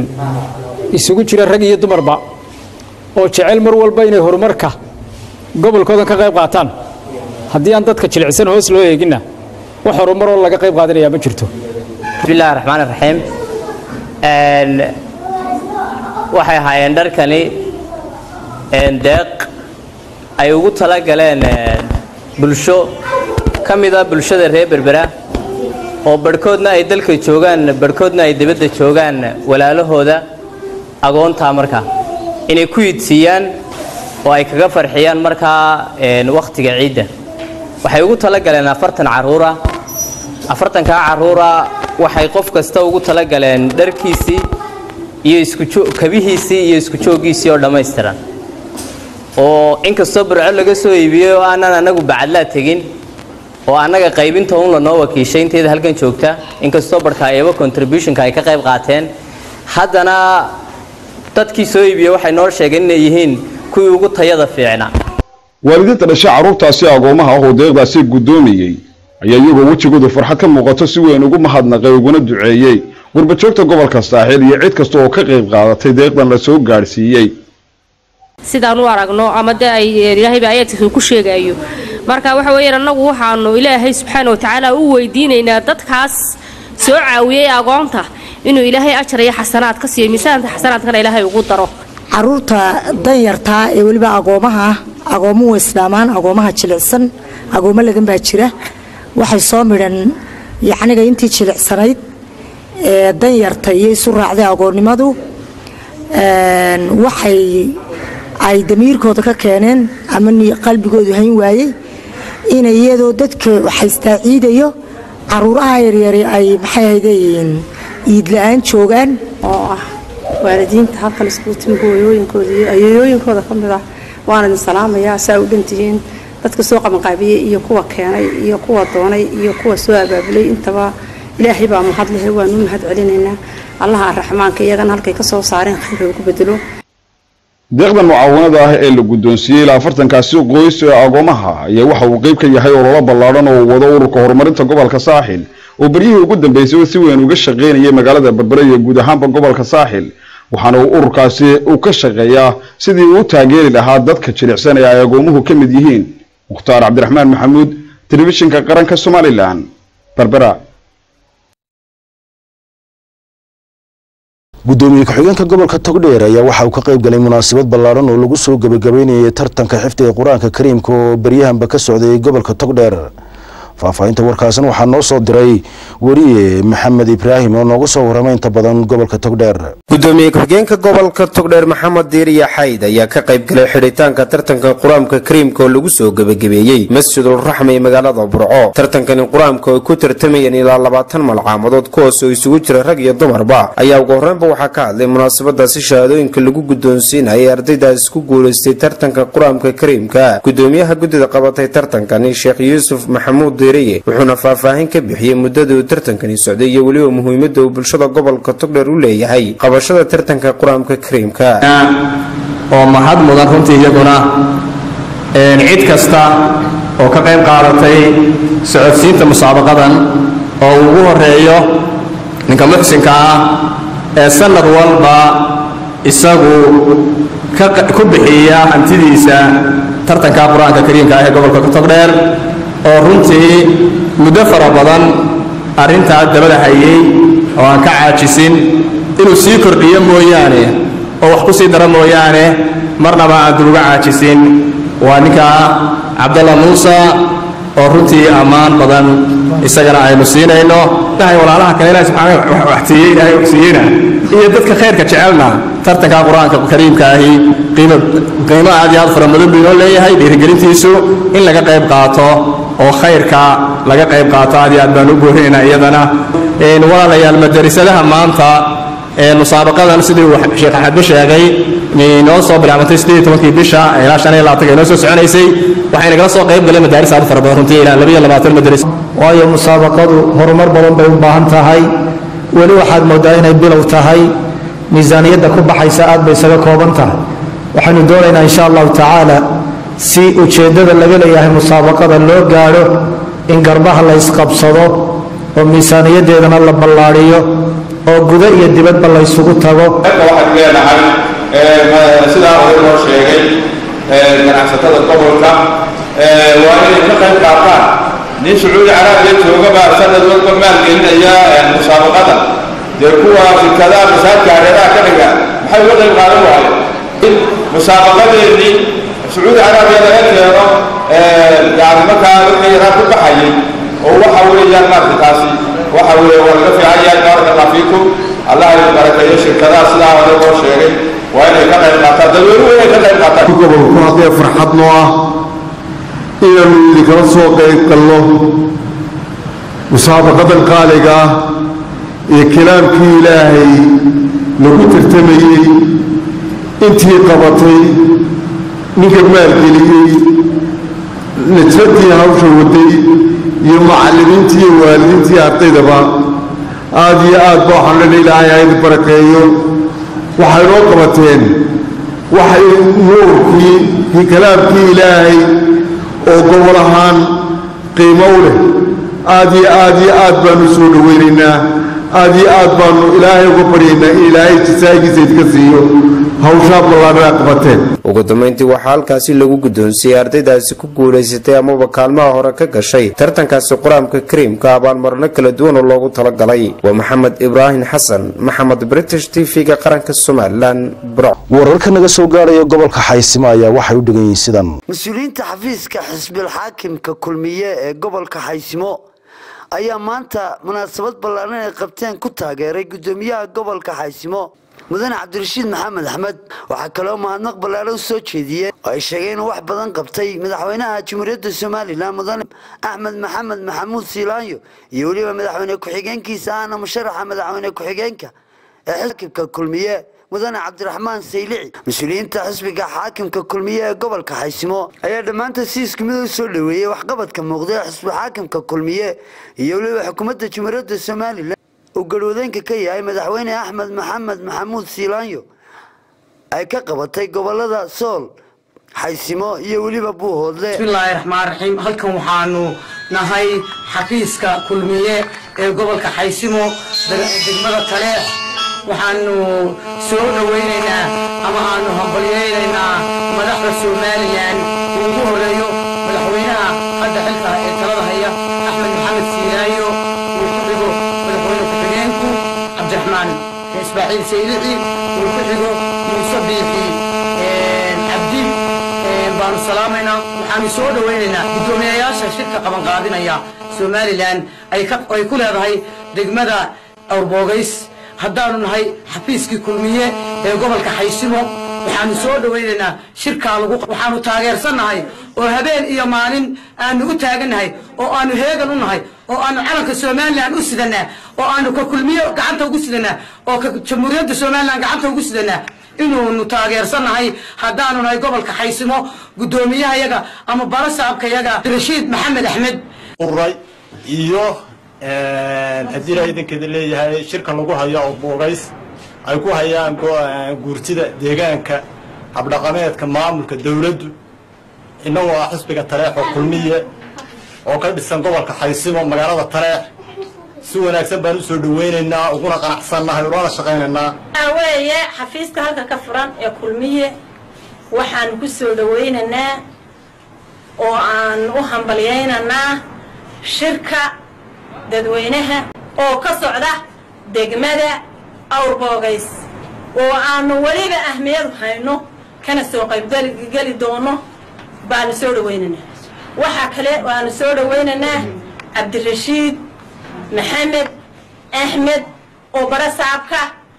isugu jira rag iyo dumarba oo jecel mar walba inay horumarka gobolkoodan ka qayb qaataan haddii aan dadka jilicsan hoos loo eeginna wax horumaroo laga qayb qaadanayaa ma jirto bismillahi raxmaan raxiim waxay ahaayeen dharkani deeq ay ugu tala galeen bulsho ka mid a bulshada reer berbera oo barhkoodna ay dalka joogaan barhkoodna ay dibadda joogaan walaalahooda agoontaa markaa inay ku yidsiiyaan oo ay kaga farxiyaan markaa wakhtiga ciidda waxay ugu tala galeen afartan carruura afartankaa carruura waxay qof kasta ugu tala galeen dharkiisii iyo iskabihiisii iyo isku jooggiisii oo dhammaystiran oo inkastoo burco laga soo iibiyey oo aanan anagu bacadlaa tegin oo annaga qaybinta un lanoo wakiishay inteeda halkan joogta inkastoo barhkaayaba contributionka ay ka qayb qaateen haddana dadkii soo iibiyey waxay noo sheegeen inay yihiin kuwii ugu tayada fiicna waalidiinta dhashay carruurtaasi agoomaha ah oo deeqdaasi guddoomayey ayaa iyagoo wejigoodu farxad ka muuqato si weyn ugu mahadnaqay uguna duceeyey qurbajoogta gobolka saaxiil iyo cid kasta oo ka qayb qaadatay deeqdan la soo gaadhsiiyey sidaan u aragno ama dee ay ilaahayba ayaadkiisa ku sheegayo marka waxa weeyaan annagu waxaanu ilaahay subxaana watacaala u weydiinaynaa dadkaas soo caawiyey agoonta inuu ilaahay ajar iyo xasanaad ka siiyo miisaanta xasanaadkana ilaahay ugu daro caruurta danyartaa ee weliba agoomaha ah agoomuhu islaamaan agoomaha jilicsan agoomo ladan baa jira waxay soo midhan yacniga intii jilicsanayd ee danyarta iyo isu raacday agoonnimadu waxay ay damiirkooda ka keeneen ama qalbigoodu hayn waayey inay iyadoo dadka haystaa ciidayo caruuraha yaryari ay maxay ahaydeyiin iid la-aan joogaan oo ah waalidiinta halkan iskugu timi hooyooyinkooda iyo ayeeyooyinkooda ka mid ah waan idin salaamayaa saa u dhantihiin dadka soo qabanqaabiyey iyo kuwa keenay iyo kuwa doonay iyo kuwa soo abaabulay intaba ilaahay baa mahad lehe waanu mahad celinaynaa allaha araxmaanka iyagana halkay ka soo saareen khayr ugu bedelo deeqdan mucaawanada ah ee la guddoonsiiyey ilaa afartankaasi qoys ee agoomaha ayaa waxa uu qayb ka yahay ololo ballaadhan oo wado ururka horumarinta gobolka saaxil oo beryihii ugu dambeysay si weyn uga shaqaynayay magaalada berbere iyo guud ahaanba gobolka saaxil waxaana uu ururkaasi uu ka shaqeeyaa sidii uu u taageeri lahaa dadka jilicsanaya ay agoomuhu ka mid yihiin mukhtaar cabdiraxmaan maxamuud telefishinka qaranka somalilan berbera gudoomiye ku-xigeenka gobolka togdheer ayaa waxa uu ka qayb galay munaasabad ballaaran oo lagu soo gebagabeynayay tartanka xifdiga qur-aanka kariimka oo beryahanba ka socday gobolka togdheer faahfaahinta warkaasan waxaa noo soo diray weriye maxamed ibraahim oo nooga soo warramay inta badan gobolka togdheer gudoomiye ku-xigeenka gobolka togdheer maxamed diiriya xayd ayaa ka qayb galay xidhitaanka tartanka qur-aanka kariimka oo lagu soo gebagabeeyey masjidul raxma ee magaalada burco tartankani qur-aanka oo ku tartamayeen ilaa labaatan malcaamadood kuwaas oo isugu jira rag iyo dumarba ayaa ugu horreynba waxaa ka hadlay munaasabadaasi shahaadooyinka lagu guddoonsiinayay ardaydaas ku guulaystay tartanka qur-aanka kariimka gudoomiyaha guddida qabatay tartankani sheekh yuusuf maxamuud wuxuuna faahfaahin ka bixiyey muddada uu tartankani socday iyo weliba muhiimadda uu bulshada gobolka togdheer u leeyahay qabashada tartanka qur-aanka kariimka oo mahad mudan runtii iyaguna cid kasta oo ka qayb qaadatay socodsiinta musaabaqadan oo uu ugu horeeyo ninka muxsinka ah ee sanad walba isagu ku bixiya hantidiisa tartanka qur-aanka kariimka ah ee gobolka togdheer oo runtii muddo fara badan arrintaa dabada hayay oo aan ka caajisin inuu sii kordhiyo mooyaane oo wax ku sii daro mooyaane marnaba aan dib uga caajisin waa ninka cabdalla muuse oo runtii ammaan badan isagana aynu siinayno walaalaha kale ilahi subxaana waxsiiyey ilaahay waxsiiyeyna iyo dadka khayrka jecelna tartanka qur-aanka kariimka ahi qiimo qiimo aad iyo aad fara mudan buu inoo leeyahay dhiirigelintiisu in laga qayb qaato oo khayrka laga qayb qaato aad iyo aad baan u boorinaynaa iyadana walaalayaal madarasadaha maanta musaabaqadan sidii uu sheekh axadba sheegay inoo soo bilaabantay siddeed tobankii bisha ilaa shan iyo labaatanka inoo soo soconaysay waxay nagala soo qayb galeen madaaris aad fara badan runtii ilaa laba iyo labaatan madaris waayo musaabaqadu horumar badan bay u baahan tahay weli waxaad moodaa inay bilow tahay miisaaniyadda ku baxaysa aad bay isaga kooban tahay waxaynu doonaynaa insha allahu tacaala si ujeeddada laga leeyahay musaabaqada loo gaadho in garbaha la isqabsado oo miisaaniyaddeedana la ballaadhiyo oo gudo iyo dibadba la ysugu tago waxaad leenahay sidaa hore loo sheegay ganacsatada gobolka waa inay ka qayb qaataan nin sacuudi caraabiya joogabaa sanad walba maalgelinaya musaabaqada dee kuwa shirkadaha masaajka hareeraha ka dhiga maxay uga qayb qaadan waayeen musaabaqadeennii sacuudi caraabiya laga keeno yani markaa wixii yaraa ku baxayay oo waxa weeyaan maarta taasi waxa weeye waa laga fiican yahay baaraka allah fiikum allah idin barakeeyo shirkadaha sidaa hore loo sheegay waa inay ka qayb qaataan dadweynuhu inay ka qayb qaataan gobolku haddee farxad noo ah inaanu idinkala soo qayb galno musaabaqadan qaaliga ah ee kalaamkii ilaahay lagu tartamayey intii qabatay ninka maalgeliyey najradii hawsha waday iyo macallimiintii iyo waalidiintii ardaydaba aad iyo aad ba waxaan lena ilaahay ha idin barakeeyo waxay noo qabateen waxay nuurkii kii kalaamkii ilaahay oo gobol ahaan qiimo u leh aad iyo aad iyo aad baanu soo dhowaynaynaa aad iyo aad baanu ilaahay uga baryaynaa in ilaahay jisaagiisa idinka siiyo hawshaa ballaadhana qabateen ugu dambeyntii waxaa halkaasi lagu guddoonsiiyey ardaydaasi ku guulaysatay amaba kaalmaha hore ka gashay tartankaasi qur-aanka kariimka abaalmarino kala duwan oo loogu talagalay waa maxamed ibraahim xasan maxamed british t v-ga qaranka somalilan bro wararka naga soo gaaraya gobolka xaysimo ayaa waxay u dhigan yihiin sidan mas-uuliyiinta xafiiska xisbil xaakimka kulmiye ee gobolka xaysimo ayaa maanta munaasabad ballaaran ay qabteen ku taageeray guddoomiyaha gobolka xaysimo mudane cabdirashiid maxamed axmed waxaa kaloo mahadnaq ballaaro u soo jeediyeen oo ay sheegeen inuu wax badan qabtay madaxweynaha jamhuuriyadda somalilan mudane axmed maxamed maxamuud siilaanyo iyo weliba madaxweyne ku-xigeenkiisa ahna musharaxa madaxweyne ku-xigeenka ee xisbka kulmiye mudane cabdiraxmaan saylici mas-uuliyiinta xisbiga xaakimka kulmiye ee gobolka xaysimo ayaa dhammaanta si isku mid u soo dhoweeyey waxqabadka muuqda ee xisbi xaakimka kulmiye iyo weliba xukuumadda jamhuuriyadda somalilan uu garwadeenka ka yahay madaxweyne axmed maxamed maxamuud siilaanyo ay ka qabatay gobolada sool xaysimo iyo weliba buuhoodle bismillaahi raxmaan raxiim halkan waxaanu nahay xafiiska kulmiye ee gobolka xaysimo degmada taleex waxaanu soo dhowaynaynaa ama aanu hambalyaynaynaa madaxda somalilan uu ugu horeeyo madaxweynaha hadda xilka ee talada haya axmed maxamed siiraayo uu ku xigo madaxweyne ku-xigeenku cabdiraxmaan ismaaciil saylici uu ku xigo muuse biixi cabdi baanu salaamaynaa waxaanu soo dhowaynaynaa guddoomiyayaasha shirka qabanqaadinaya somalilan ay ku leedahay degmada awrboogays haddaanu nahay xafiiskii kulmiye ee gobolka xaysimo waxaanu soo dhowaynaynaa shirkaa lagu waxaanu taageersannahay oo habeen iyo maalin aanu u taagannahay oo aanu heegan u nahay oo aanu calanka somalilan u sidanaa oo aanu ka kulmiye gacanta ugu sidanaa oo ka jamhuuriyadda somalilan gacanta ugu sidanaa inuunu taageersannahay haddaanu nahay gobolka xaysimo guddoomiyahayaga ama barasaabkayaga rashiid maxamed axmed uray iyo haddii ilaa idankeeda leeyahay shirka lagu hayo oo buugays ay ku hayaan guurtida deegaanka habdhaqameedka maamulka dowladdu innagoo ah xisbiga taleex oo kulmiye oo ka dhisan gobolka xaysimo magaalada taleex si wanaagsan baan u soo dhowaynaynaa uguna qanacsannahay ulana shaqaynaynaa waxaa weeye xafiiska halka ka furan ee kulmiye waxaan ku soo dhowaynaynaa oo aan u hambalyaynaynaa shirka dadweynaha oo ka socda degmada awrboogays oo aanu weliba ahmiyadu hayno kana soo qaybgeli doono baanu soo dhowaynaynaa waxaa kale waanu soo dhowaynaynaa cabdirashiid maxamed axmed oo barasaabka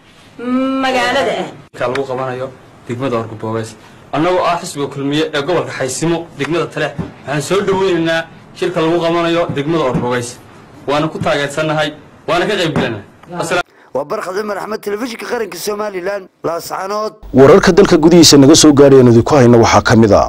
magaalada ah lagu qabanayo degmada orgaboogays annagoo ah xisbiga kulmiye ee gobolka xaysimo degmada taleex waxaan soo dhoweynaynaa shirka lagu qabanayo degmada orbogays waana ku taageersannahay waana ka qaybgelanaa waa barkhad cumar axmed telefishinka qaranka somalilan laascanood wararka dalka gudihiisa naga soo gaadhayan idinku hayna waxaa ka mid a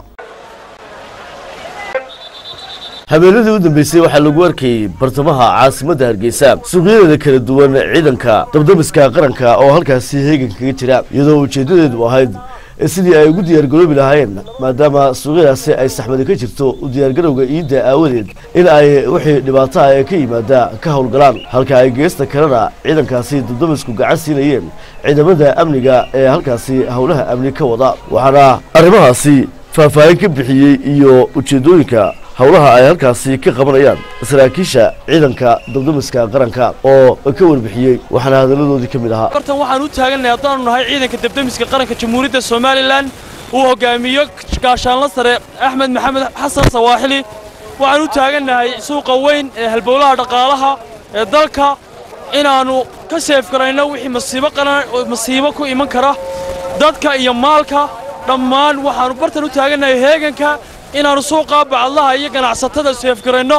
habeenadii u dambeysay waxaa lagu arkayey bartamaha caasimadda hargeysa suuqyadeeda kala duwan ciidanka dabdamiska qaranka oo halkaasi heegan kaga jira iyadoo ujeeddadeedu ahayd sidii ay ugu diyaargaroobi lahaayeen maadaama suuqyadaasi ay saxmadi ka jirto u diyaargarowga iidda aawadeed in ay wixii dhibaataha ee ka yimaada ka howlgalaan halka ay geesta kalena ciidankaasi dabdamisku gacan siinayeen ciidamada amniga ee halkaasi howlaha amni ka wada waxaana arrimahaasi faahfaahin ka bixiyey iyo ujeeddooyinka howlaha ay halkaasi ka qabanayaan saraakiisha ciidanka dabdamiska qaranka oo ka warbixiyey waxaana hadalladoodii ka mid ahaa bartan waxaan u taagannahay haddaanu nahay ciidanka dabdamiska qaranka jamhuuriyadda somalilan uu hogaamiyo gaashaanla sare axmed maxamed xasan sawaaxili waxaan u taagannahay suuqa weyn ee halbowlaha dhaqaalaha ee dalka inaannu ka seefgarayno wixii masiibo qaran masiibo ku iman kara dadka iyo maalka dhammaan waxaannu bartan u taagannahay heeganka inaannu suuqaa bacadlaha iyo ganacsatada seefgarayno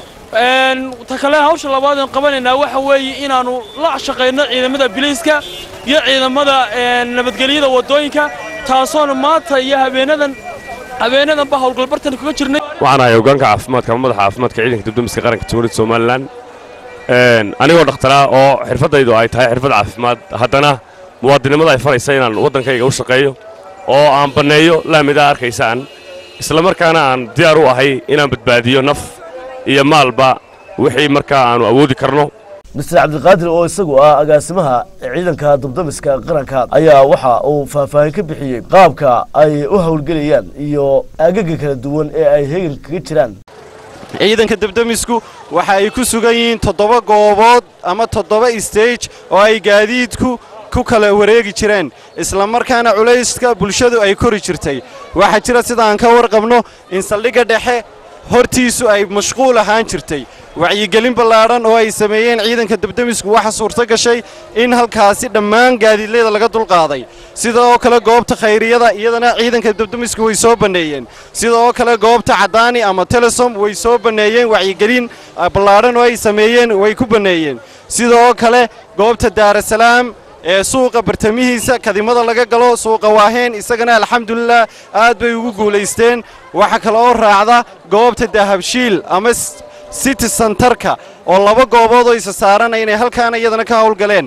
ta kale hawsha labaad aan qabanaynaa waxa weeye inaannu la shaqayno ciidamada biliiska iyo ciidamada nabadgelyada waddooyinka taasoona maanta iyo habeenadan habeenadanba howlgalbartan kaga jirnay waxaan ahay hoggaanka caafimaadka ama madaxa caafimaadka ciidanka dibdamiska qaranka jamhuuriyadda somalilan anigoo dhakhtaraa oo xirfaddaydu ay tahay xirfad caafimaad haddana muwaadinimada ay faraysa inaan waddankayga u shaqeeyo oo aan banneeyo laamidaa arkaysaan isla markaana aan diyaar u ahay inaan badbaadiyo naf iyo maalba wixii markaa aannu awoodi karno mister cabdiqaadir oo isagu ah agaasimaha ciidanka dabdamiska qaranka ayaa waxa uu faahfaahin ka bixiyey qaabka ay u howlgelayaan iyo agaga kala duwan ee ay heegan kaga jiraan ciidanka dabdamisku waxa ay ku sugan yihiin toddoba goobood ama toddoba stage oo ay gaadiidku ku kala wareegi jireen isla markaana culayska bulshadu ay kori jirtay waxaa jira sidaan ka warqabno in saldhigga dhexe hortiisu ay mashquul ahaan jirtay wacyigelin ballaadhan oo ay sameeyeen ciidanka dabdamisku waxa suurto gashay in halkaasi dhammaan gaadiidleyda laga dulqaaday sida oo kale goobta khayriyada iyadana ciidanka dabdamisku way soo banneeyeen sida oo kale goobta caddaani ama telesom way soo banneeyeen wacyigelin ballaadhan oo ay sameeyeen way ku banneeyeen sida oo kale goobta daarasalaam ee suuqa bartamihiisa kadimada laga galo suuqa waaheen isagana alxamdulilah aad bay ugu guulaysteen waxaa kale oo raacda goobta dahabshiil ama city sentarka oo laba goobood oo isa saaran inay halkaana iyadana ka howlgaleen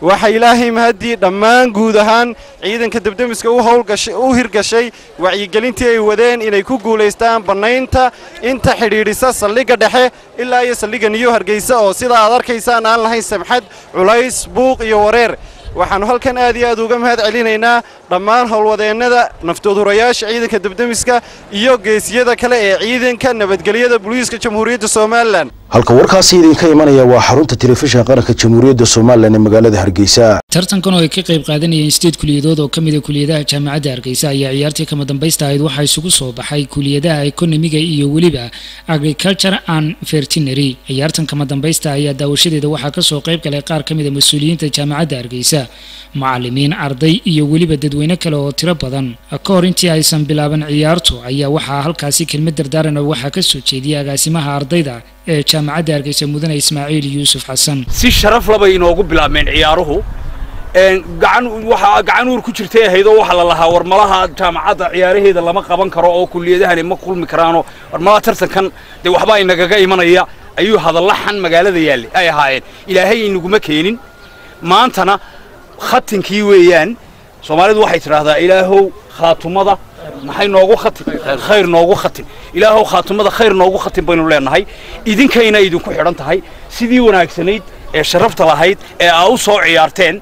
waxaa ilaahay mahadii dhammaan guud ahaan ciidanka debdemiska u howlgashay u hirgashay wacyigelintii ay wadeen inay ku guulaystaan bannaynta inta xidhiidhisa saldhigga dhexe ilaa iyo saldhigga niyo hargeysa oo sida aad arkaysaan aan lahayn samxad culays buuq iyo wareer waxaannu halkan aad iyo aad uga mahad celinaynaa dhammaan howlwadeennada naftoodurayaasha ciidanka debdemiska iyo geesiyada kale ee ciidanka nabadgelyada booliiska jamhuuriyadda somalilan halka warkaasi idinka imanaya waa xarunta telefishinka qaranka jamhuuriyadda somalilan ee magaalada hargeysa tartankan oo ay ka qayb qaadanayeen sideed kuliyadood oo ka mid a kuliyadaha jaamacadda hargeysa ayaa ciyaartii kama dambaysta ahayd waxaa isugu soo baxay kuliyadaha ekonomiga iyo weliba agriculture and veterinary ciyaartan kama dambaysta ayaa daawashadeeda waxaa kasoo qayb galay qaar ka mid a mas-uuliyiinta jaamacadda hargeysa macalimiin arday iyo weliba dadweyne kale oo tiro badan ka hor intii aysan bilaaban ciyaartu ayaa waxaa halkaasi kelmad dardaaran oo waxaa kasoo jeediyay agaasimaha ardayda ee jaamacadda hargeysa mudane ismaaciil yuusuf xasan si sharaf labay inoogu bilaabmeen ciyaaruhu gacan waxaa gacan uur ku jirtay ahayd oo waxaa la lahaa warmalaha jaamacadda ciyaaraheeda lama qaban karo oo kuliyadahani ma kulmi karaanoo warmalaha tartankan dee waxbaa inagaga imanaya ayuu hadalla xan magaalada yaalli ay ahaayeen ilaahay inaguma keenin maantana khatinkii weeyaan soomaalidu waxay tidhaahdaa ilaahow khaatumada maxay noogu khatin khayr noogu khatin ilaahow khaatumada khayr noogu khatin baynu leenahay idinkayna idinku xidhan tahay sidii wanaagsanayd ee sharafta lahayd ee aa u soo ciyaarteen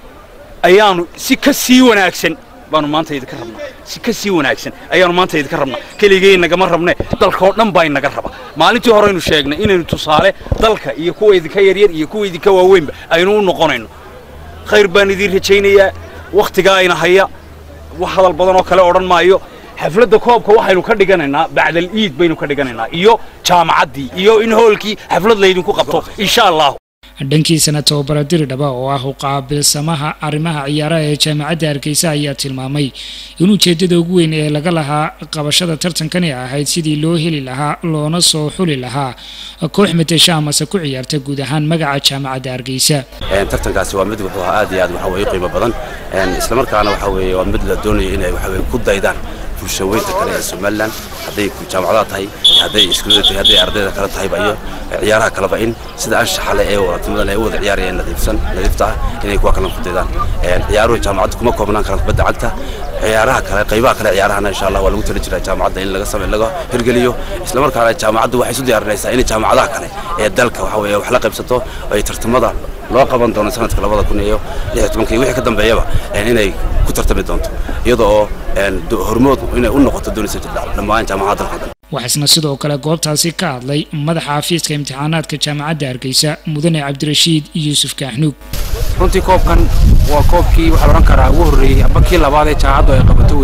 ayaanu si ka sii wanaagsan baanu maanta idinka rabnaa si ka sii wanaagsan ayaanu maanta idinka rabnaa keligay nagama rabne dalkaoo dhan baa inaga raba maalintii horeynu sheegnay inaynu tusaale dalka iyo kuwa idinka yaryar iyo kuwa idinka waaweynba aynu u noqonayno khayr baan idiin rajaynayaa wakhtigaa ayna haya wax hadal badan oo kale odhan maayo xafladda koobka waxaynu ka dhiganaynaa bacdal iid baynu ka dhiganaynaa iyo jaamacaddii iyo in hoolkii xaflad laydinku qabto insha allahu dhankiisana tababara diri dhaba oo ah uqaabilsamaha arrimaha ciyaaraha ee jaamacadda hargeysa ayaa tilmaamay in ujeeddada ugu weyn ee laga lahaa qabashada tartankani ahayd sidii loo heli lahaa loona soo xuli lahaa koox matesha amase ku ciyaarta guud ahaan magaca jaamacadda hargeysa tartankaasi waa mid wuxuu ahaa aad iyo aad waxa weye qiimo badan islamarkaana waxa weeye waa mid la doonayo inay waxa weye ku daydaan bulshaweynta kale ee somalilan hadday jaamacadaha tahay hadday iskuulada tahay hadday ardayda kale tahayba iyo ciyaaraha kaleba in sida anshaxa leh ee wadatimada leh ee u wada ciyaarayeen nadiifsan nadiifta ah inay kuwa kalena ku daydaan ciyaaruhu jaamacadda kuma koobnaan karaan kubadda cagta ciyaaraha kale qaybaha kale ciyaarahana insha allah waa lagu tali jiraa jaamacadda in laga samey laga hirgeliyo islamarkaana jaamacaddu waxay isu diyaarinaysaa inay jaamacadaha kale ee dalka waxa weeye wax la qaybsato ay tartamada loo qaban doono sanadka labada kun iyo lix tobanka iyo wixii ka dambeeyaba inay ku tartami doonto iyada oo hormood inay u noqoto doonaysa dhammaan jaamacadaha dalka dhan waxaasna sidoo kale goobtaasi ka hadlay madaxa xafiiska imtixaanaadka jaamacadda hargeysa mudane cabdirashiid yuusuf kaaxnuug runtii koobkan waa koobkii waxaa odhan karaa ugu horreeyey amba kii labaad ee jaamacaddu ay qabato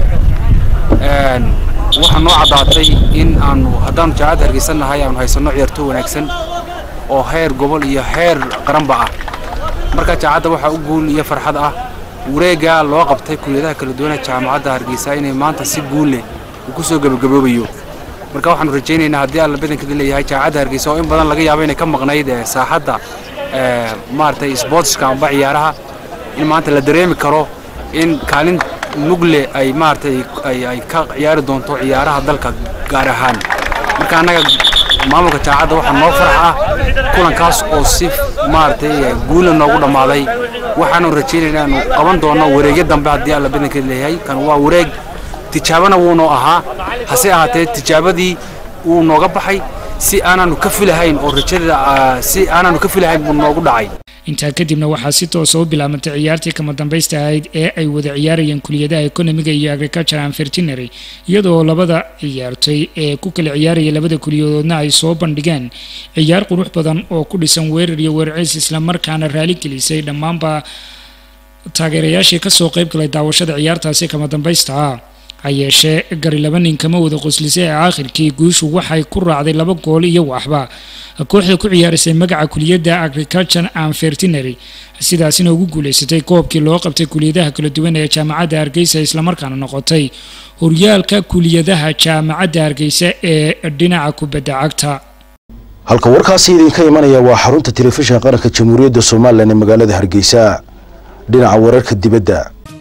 weeyaan waxaa noo caddaatay in aanu haddaanu jaamacadda hargeysan nahay aanu haysanno ciyaarto wanaagsan oo heer gobol iyo heer qaranba ah marka jaamacadda waxaa u guul iyo farxad ah wareeggaa loo qabtay kuliyadaha kala duwana jaamacadda hargeysa inay maanta si guul leh uu ku soo gebagaboobayo marka waxaanu rajaynaynaa haddii alla badankeeda leeyahay jaamacadda hargeysa oo in badan laga yaabo inay ka maqnayd saaxadda maaragtay sportska amba ciyaaraha in maanta la dareemi karo in kaalin mugle ay maaragtay ay ka ciyaari doonto ciyaaraha dalka gaar ahaan marka annaga maamulka jaamacadda waxaa noo farax ah kulankaas oo si maaragtay guula noogu dhammaaday waxaanu rajaynaynaa inaanu qaban doono wareegyo dambe haddii alla badankeeda leeyahay kan waa wareeg tijaabana wuunoo ahaa hase ahaatee tijaabadii wuu nooga baxay si aanaanu ka filahayn oo rajada si aanaanu ka filahayn buu noogu dhacay intaa kadibna waxaa si toosa u bilaabantay ciyaartii kama dambaysta ahayd ee ay wada ciyaarayeen kuliyadaha ekonomiga iyo agriculture and veterinary iyadoo labada ciyaartoy ee ku kala ciyaaraya labada kuliyadoodna ay soo bandhigeen ciyaar qurux badan oo ku dhisan weerar iyo weerarciis islamarkaana raali gelisay dhammaanba taageerayaashii kasoo qayb galay daawashada ciyaartaasi kama dambaysta ah ha yeeshee gari laba nin kama wada qoslisay ee aakhirkii guushu waxay ku raacday laba gool iyo waxba kooxda ku ciyaarisay magaca kuliyadda agriculture and veterinary sidaasina ugu guuleysatay koobkii loo qabtay kuliyadaha kala duwan ee jaamacadda hargeysa islamarkaana noqotay horyaalka kuliyadaha jaamacadda hargeysa ee dhinaca kubadda cagta halka warkaasi idinka imanaya waa xarunta telefishinka qaranka jamhuuriyadda somalilan ee magaalada hargeysa dhinaca wararka dibadda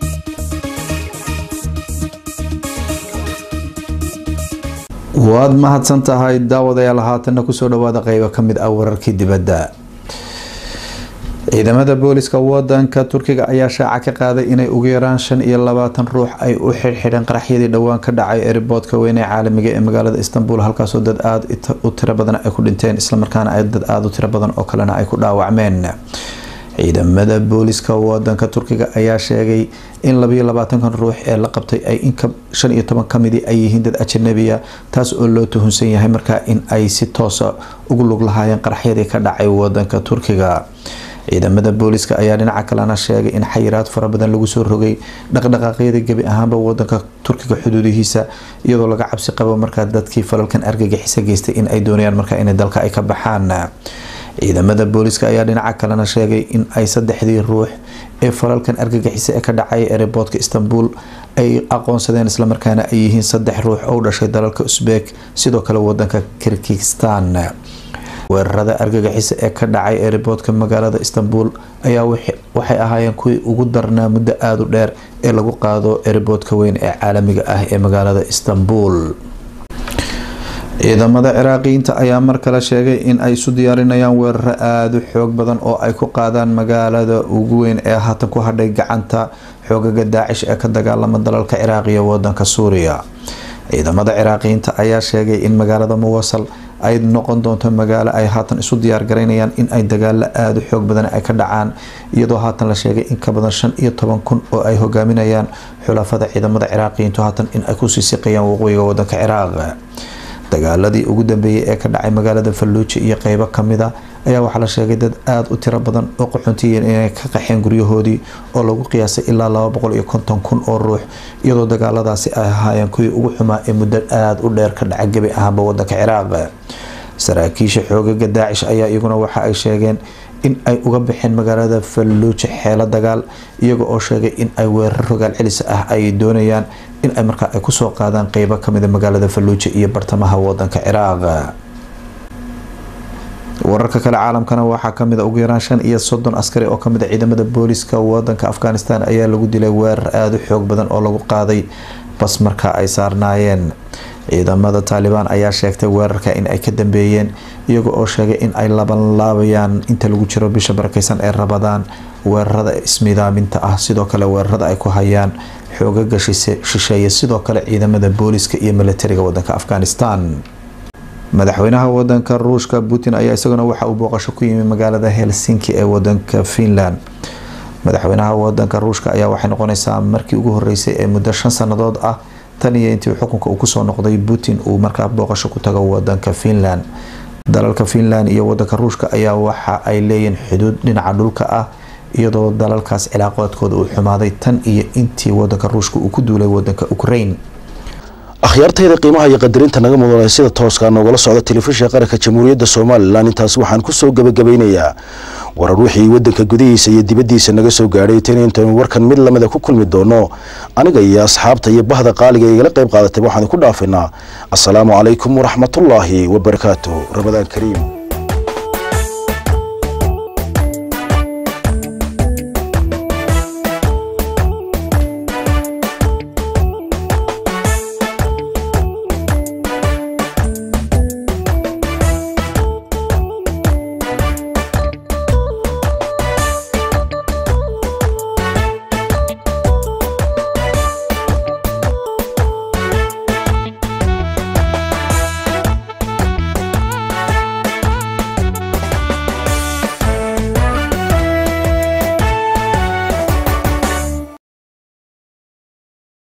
waad mahadsan tahay daawadayaal haatanna kusoo dhawaada qeybo ka mid ah wararkii dibadda ciidamada booliska wadanka turkiga ayaa shaaca ka qaaday inay ugu yaraan shan iyo labaatan ruux ay u xidhxidheen qaraxyadii dhowaan ka dhacay eriboodka weyn ee caalamiga ee magaalada istanbul halkaasoo dad aada u tiro badan ay ku dhinteen islamarkaana ay dad aada u tiro badan oo kalena ay ku dhaawacmeen ciidamada booliska wadanka turkiga ayaa sheegay in labayo labaatankan ruux ee la qabtay ay inka shan iyo toban kamidii ay yihiin dad ajanabiya taas oo loo tuhunsan yahay markaa in ay si toosa ugu lug lahaayeen qaraxyadii ka dhacay wadanka turkiga ciidamada booliska ayaa dhinaca kalena sheegay in xayiraad fara badan lagu soo rogay dhaqdhaqaaqyada gebi ahaanba wadanka turkiga xuduudihiisa iyadoo laga cabsi qabo markaa dadkii falalkan argagixisa geystay in ay doonayaan markaa in dalka ay ka baxaan ciidamada booliska ayaa dhinaca kalena sheegay in ay saddexdii ruux ee falalkan argagixisa ee ka dhacay ereboodka istanbul ay aqoonsadeen islamarkaana ay yihiin saddex ruux oo u dhashay dalalka usbek sidoo kale wadanka kirgistan weerarada argagixisa ee ka dhacay eriboodka magaalada istanbul ayaa waxay ahaayeen kuwii ugu darnaa muddo aada u dheer ee lagu qaado eriboodka weyn ee caalamiga ah ee magaalada istanbul ciidamada ciraaqiyiinta ayaa mar kale sheegay in ay isu diyaarinayaan weeraro aada u xoog badan oo ay ku qaadaan magaalada ugu weyn ee haatan ku hadhay gacanta xoogaga daacish ee ka dagaalama dalalka ciraaq iyo wadanka suuriya ciidamada ciraaqiyiinta ayaa sheegay in magaalada muwasal ay noqon doonto magaalo ay haatan isu diyaargaraynayaan in ay dagaalo aada u xoog badan ay ka dhacaan iyadoo haatan la sheegay in ka badan shan iyo toban kun oo ay hogaaminayaan xulafada ciidamada ciraaqiyiintu haatan in ay kusii siqayaan waqooyiga wadanka ciraaq dagaaladii ugu dambeeyay ee ka dhacay magaalada falluuji iyo qeybo kamida ayaa waxaa la sheegay dad aada u tiro badan oo qaxoontiyiin inay ka qaxeen guryahoodii oo lagu qiyaasay ilaa laba boqol iyo konton kun oo ruux iyadoo dagaaladaasi ay ahaayeen kuwii ugu xumaa ee muddo aada u dheer ka dhaca gebi ahaanba wadanka ciraaq saraakiisha xoogaga daacish ayaa iyaguna waxa ay sheegeen in ay uga baxeen magaalada falluuji xeelo dagaal iyaga oo sheegay in ay weerar rogaal celis ah ay doonayaan in ay markaa ay kusoo qaadaan qeybo kamida magaalada falluuji iyo bartamaha wadanka ciraaq wararka kale caalamkana waxaa kamid a ugu yaraan shan iyo soddon askari oo kamid a ciidamada booliska wadanka afghanistan ayaa lagu dilay weerar aada u xoog badan oo lagu qaaday bas markaa ay saarnaayeen ciidamada taalibaan ayaa sheegtay weerarka in ay ka dambeeyeen iyaga oo sheegay in ay labanlaabayaan inta lagu jiro bisha barakeysan ee rabadaan weerarada ismidaaminta ah sidoo kale weerarada ay ku hayaan xoogaga shisheeye sidoo kale ciidamada booliska iyo milatariga wadanka afghanistan madaxweynaha wadanka ruushka putin ayaa isaguna waxa uu booqasho ku yimi magaalada helsinki ee wadanka finland madaxweynaha wadanka ruushka ayaa waxay noqoneysaa markii ugu horeysay ee muddo shan sanadood ah tan iyo intii xukunka uu kusoo noqday putin uu markaa booqasho ku tago wadanka finland dalalka finland iyo wadanka ruushka ayaa waxa ay leeyihiin xuduud dhinaca dhulka ah iyadoo dalalkaas cilaaqoodkooda uu xumaaday tan iyo intii wadanka ruushka uu ku duulay wadanka ukraine akhyaartayda qiimaha iyo qadarinta naga mudanay sida tooska noogala socda telefishinka qaranka jamhuuriyadda somalilan intaas waxaan kusoo gabagabeynayaa warar wixii wadanka gudihiisa iyo dibaddiisa naga soo gaadhay tan intaynu warkan mid lamida ku kulmi doono aniga iyo asxaabta iyo bahda qaaliga igala qayb qaadatay waxaan ku dhaafaynaa assalaamu calaykum waraxmatullaahi wabarakaatu ramadaan kariim